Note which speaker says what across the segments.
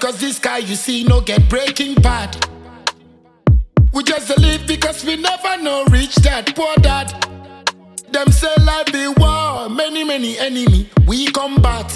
Speaker 1: because this guy you see no get breaking bad. We just dey live because we never know reach that poor dad. Them say life be war, many many enemy we combat.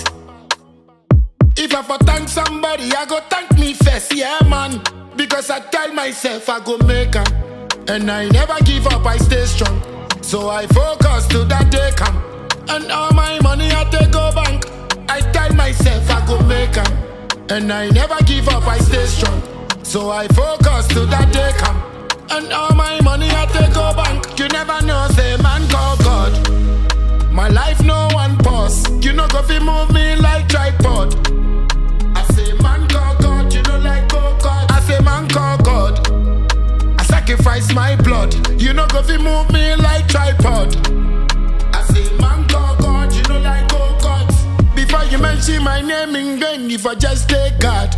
Speaker 1: If I for thank somebody, I go thank me first, yeah man. Because I tell myself I go make am, and I never give up, I stay strong. So I focus till that day come, and all my money I take go bank. I tell myself I go make am, and I never give up, I stay strong. So I focus till that day come, and all my money I take go bank. You never know, say man call God. My life no one pause. You know go fi move me like tripod. I say man call God, you know like go God. I say man call God. I sacrifice my blood. You know go fi move me like tripod. I say man call God, you know like go God. Before you mention my name in vain, if I just take God.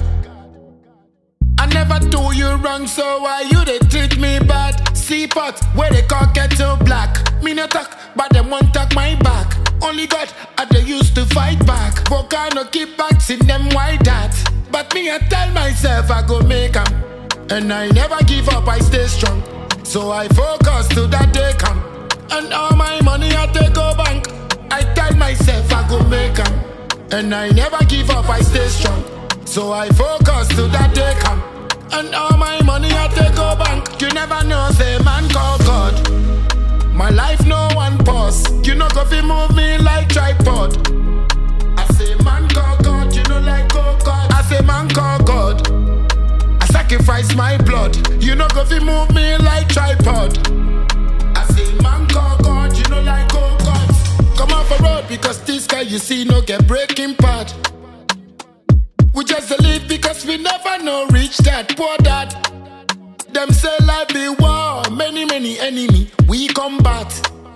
Speaker 1: I never do you wrong, so why you they treat me bad? See pot where they call kettle black. Me no talk, but them won't talk my back. Only God I they used to fight back. Volcano keep back, see them why that. But me I tell myself I go make 'em, And I never give up, I stay strong. So I focus till that day come. And all my money I take go bank. I tell myself I go make 'em, And I never give up, I stay strong. So I focus till that day come. And all my money I take go bank. You never know, say man call God. My life no one pause. You know go fi move me like tripod. I say man call God, you know like go God. I say man call God. I sacrifice my blood. You know go fi move me like tripod. I say man call God, you know like go God. Come off a road because this guy you see no get breaking part. We just dey live because we never know reach that poor dad. Them say life be war, many many enemy we combat.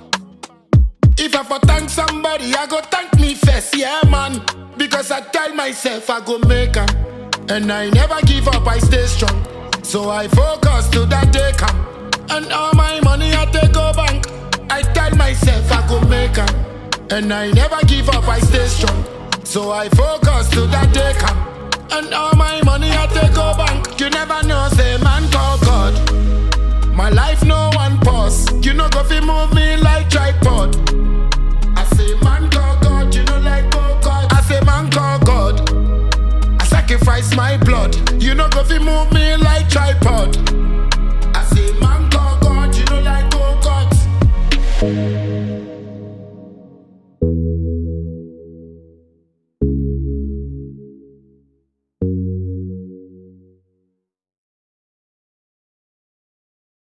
Speaker 1: If I for thank somebody, I go thank me first, yeah man. Because I tell myself I go make 'em, and I never give up, I stay strong. So I focus till that day come, and all my money I take go bank. I tell myself I go make 'em, and I never give up, I stay strong. So I focus till that day come, and all my money I take go bank. You never know, say man call God. My life no one pause. You know go fi move me like tripod. I say man call God, you know like go God. I say man call God. I sacrifice my blood. You know go fi move me like tripod.